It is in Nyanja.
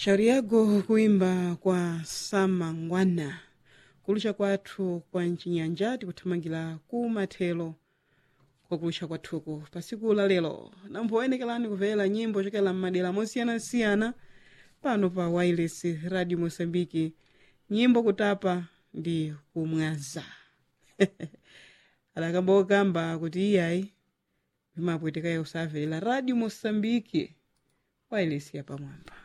shauri yago kuimba kwa samangwana kulusha kwathu kwa mchinyanja tikuthamangira ku mathelo kwakulusha kwathuku pasiku la lero namphowenekerani kumvera nyimbo chokela m'madera mosiyanasiyana pano pa wireless radio mosambiki nyimbo kutapa ndi kumwaza adakambokamba kuti iyayi vimapwetekayo usamvera radio mosambiki wireless yapamwamba